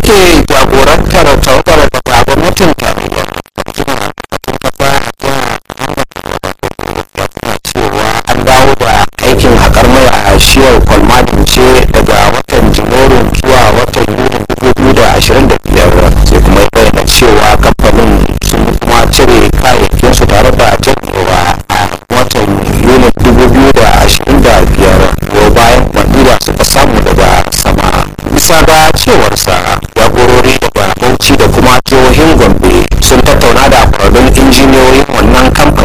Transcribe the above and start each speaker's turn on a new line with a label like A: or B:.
A: yake jagorantar tawagar daga gwamnatin tarayya mutumin batun kafa a jihar ya kuma cewa an dawo da aikin haƙar mai a shiyar kwalmadin ce daga watan janairun zuwa watan yulin 2025 sai kuma ya bayyana cewa kamfanin sun kuma cire kayayyakinsu tare da janyewa a watan yulin 2025 ko bayan umarni da suka samu daga sama bisa ga cewarsa jagorori daga bauchi da kuma jihohin gombe sun tattauna da kwararrun injiniyoyin wannan kamfanin